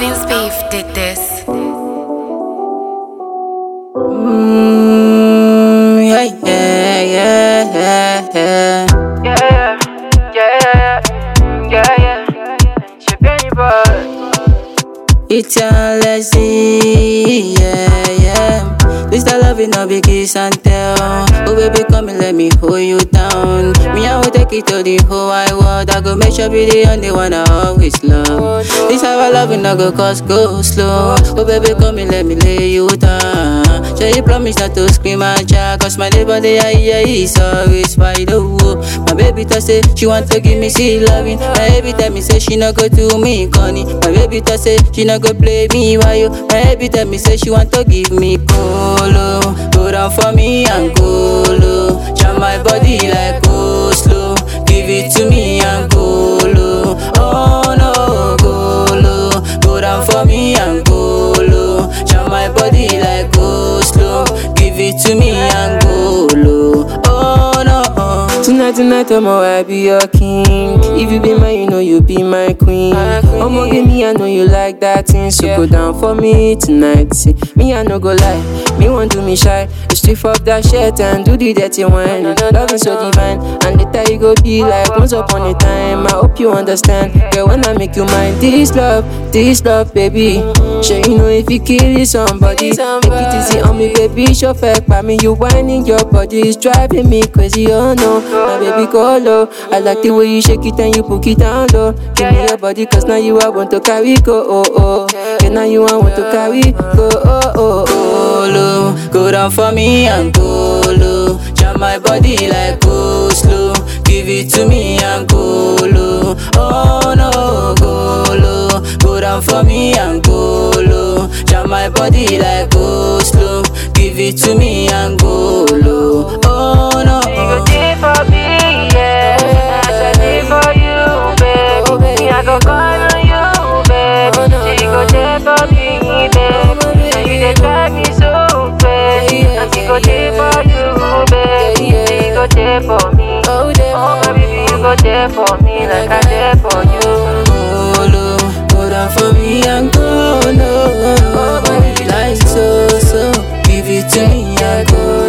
Vince Beef did this. Mm, yeah, yeah, yeah, yeah, yeah. Yeah, yeah, yeah, yeah, yeah. She penny boy. It's your lesson, yeah, yeah. This the love it no be kiss and tell. Oh baby, come and let me hold you down. Me I will take it to the whole wide world. I go make sure be the only one I always love. This our love it no go cause go slow. Oh baby, come and let me lay you down. So you promise not to scream and shout Cause my neighbor they are here is always wide open My baby tell say she want to give me see loving My baby tell me say she no go do me corny My baby tell say she no go play me while you My baby tell me say she want to give me colo Go down for me and colo Jam my body like go slow Give it to me and colo Oh no colo Go down for me and colo Jam my body like go slow Give it to me and go low Oh no Tonight, tonight, I'ma I be your king. If you be mine, you know you be my queen. I'ma give me, I know you like that thing. So go down for me tonight. See, me, I no go lie. Me want to me shy. You strip up that shirt and do the dirty wine. Loving so divine. And later you go be like once upon a time. I hope you understand. Girl, when I make you mine, this love, this love, baby. Sure, you know if you kill somebody, take it easy on me, baby. Show fact by me, you whining your body is driving me crazy. Oh no, my baby go low. I like the way you shake it and you put it down low. Give me your body, cause now you I want to carry go. Oh oh, yeah, now you I want to carry go. Oh oh oh. Colo Go down for me and colo Jam my body like go slow Give it to me and colo Oh no colo Go down for me and colo Jam my body like go slow Give it to me and go low Oh no for me, yeah. I said it for you, baby. Me, I go call on you, baby. She go there for me, baby. And you dey drive me so crazy. And she go there for you, baby. She go there for me. Oh, my baby, you go there for me like I there for you. Colo Go down for me and colo Oh baby like so so Give it to me and colo